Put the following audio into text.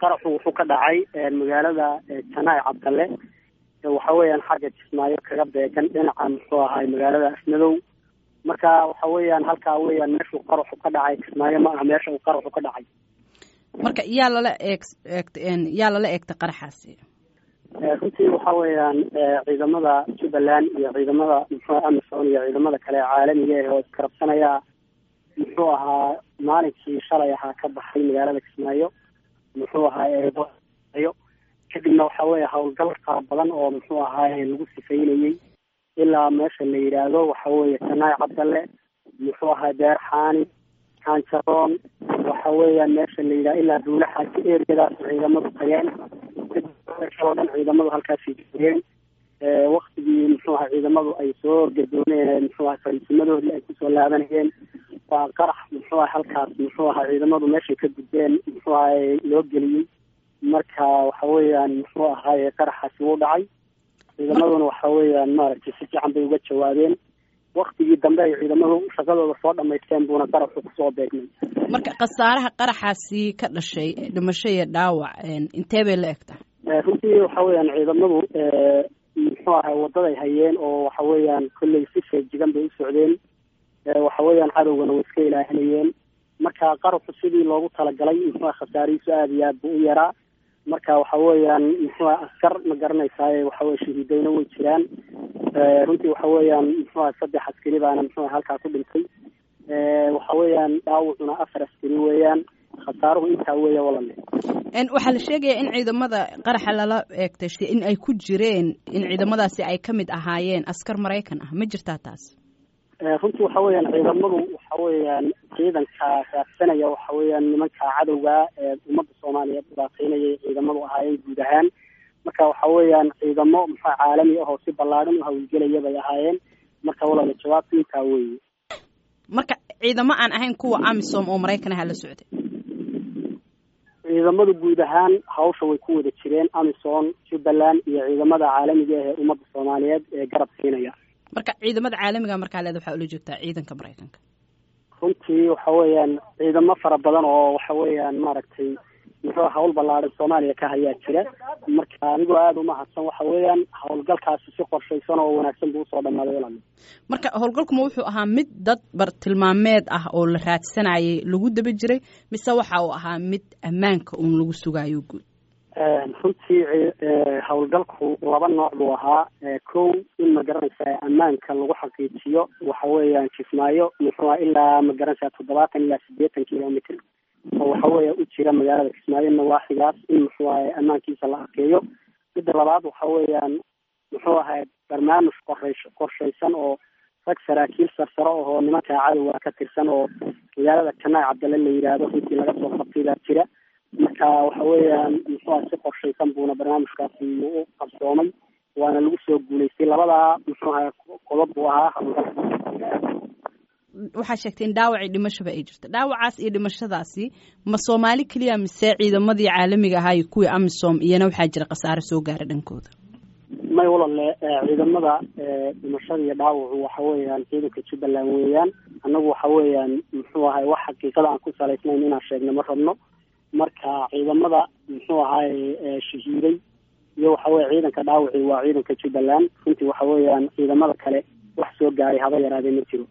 qaraxu wuxuu ka dhacay magaalada janaay cabdalle waxa weeyaan xagga kismaayo kaga beegan dhinaca muxuu ahay magaalada afmadow marka waxa weeyaan halkaa weeyaan meeshuu qaraxu ka dhacay kismaayo ma aha meesha uu qaraxu ka dhacay marka yaa lala eeg eegt yaa lala eegtay qaraxaasi runtii waxa weeyaan ciidamada jubbaland iyo ciidamada muxuu amison iyo ciidamada kale caalamiga ah oo iskarabsanaya muxuu ahaa maalinkii shalay ahaa ka baxay magaalada kismaayo muxuu ahaa eeyo kadibna waxa weeye howlgal fara badan oo muxuu ahaaye lagu sifaynayey ilaa meesha la yidhaahdo waxa weeye janaay cabdalle muxuu ahaa beer xaani kaanjaroon waxa weeyaan meesha la yidhaha ilaa duule xaaji ergadaas ciidamadu tageen oo dhan ciidamadu halkaasay joogeen waktigii muxuu aha ciidamadu ay soo orgadooneen muxuu aha fariisimadoodii ay kusoo laabanayeen waa qarax muxuu aha halkaas muxuu aha ciidamadu meeshay ka gudbeen muxuu ahay loo geliyey marka waxa weeyaan muxuu ahaaye qaraxaasi wuu dhacay ciidamaduna waxa weeyaan maaragtay si fiican bay uga jawaabeen waktigii dambe ay ciidamadu shaqadooda soo dhamaysteen buuna qaraxu kusoo beegmay marka khasaaraha qaraxaasi ka dhashay dhimasho iyo dhaawac intee bay la egtaa runtii waxa weeyaan ciidamadu muxuu ahay wadaday hayeen oo waxa weeyaan kolley si feejigan bay u socdeen waxa weeyaan cadowgana way iska ilaahinayeen marka qaraxu sidii loogu talagalay muxuu aha khasaarihiisu aada iyo aad buu u yaraa marka waxa weeyaan muxuu aha askar ma garanaysaaye waxa weye shahiidayna way jiraan runtii waxa weeyaan muxuu aha saddex askari baana muxuu aha halkaa ku dhintay waxa weeyaan dhaawacuna afar askari weeyaan khasaaruhu intaa weeya walale waxaa la sheegaya in ciidamada qaraxa lala eegtay in ay ku jireen in ciidamadaasi ay ka mid ahaayeen askar maraykan ah ma jirtaa taas runtii waxa weeyaan ciidamadu waxa weeyaan ciidanka raadsanaya waxa weeyaan nimanka cadowga ee ummadda soomaaliyeed dhibaateynayay ciidamadu ahaayeen guud ahaan marka waxa weeyaan ciidamo muxua caalami ah oo si ballaadhan u hawlgelaya bay ahaayeen marka walala jawaabta intaa weeye marka ciidamo aan ahayn kuwa amisom oo maraykan aha la socday ciidamadu guud ahaan hawsha way ku wada jireen amison jubbaland iyo ciidamada caalamiga ah ee ummadda soomaaliyeed ee garab siinaya marka ciidamada caalamiga markaa leeda waxaa ula joogtaa ciidanka maraykanka runtii waxa weeyaan ciidamo fara badan oo waxa weeyaan maaragtay muxuu hawl ballaaran soomaaliya ka hayaa jira marka anigoo aada umahadsan waxa weeyaan howlgalkaasi si qorshaysan oo wanaagsan buu usoo dhamaaday walal marka howlgalkuma wuxuu ahaa mid dad bartilmaameed ah oo la raadsanayay lagu daba jiray mise waxa uu ahaa mid ammaanka uun lagu sugaayo guud runtii howlgalku laba nooc buu ahaa kow in ma garanaysaa ammaanka lagu xaqiijiyo waxa weeyaan kismaayo muxuua ilaa ma garanaysaa toddobaatan ilaa siddeetan kilomitr oo waxa weeya u jira magaalada kismaayo nawaaxigaas in muxuu ahay ammaankiisa la arkeeyo midda labaad waxa weeyaan muxuu ahay barnaamij qorays qorshaysan oo rag saraakiil sarsaro ahoo nimanka cadowga ka tirsan oo magaalada janaay cabdalle la yidhaahdo runtii laga soo qabtay baa jira marka waxa weeyaan muxuu aha si qorshaysan buuna barnaamijkaasi u qabsoomay waana lagu soo guulaystay labadaa muxuu ahay qodob buu ahaa waxaa sheegtay in dhaawacii dhimashaba ay jirto dhaawacaas iyo dhimashadaasi ma soomaali keliya mise ciidamadii caalamiga ahaa iyo kuwii amisom iyana waxaa jira khasaare soo gaara dhankooda may walale ciidamada dhimashada iyo dhaawacu waxa weeyaan ciidanka jubbaland weeyaan annagu waxa weeyaan muxuu ahay wax xaqiiqada aan ku salaysnayn inaan sheegno ma rabno marka ciidamada muxuu ahaay shahiiday iyo waxa weye ciidanka dhaawaci waa ciidanka jubbaland runtii waxa weeyaan ciidamada kale wax soo gaaray haba yaraadee ma jiro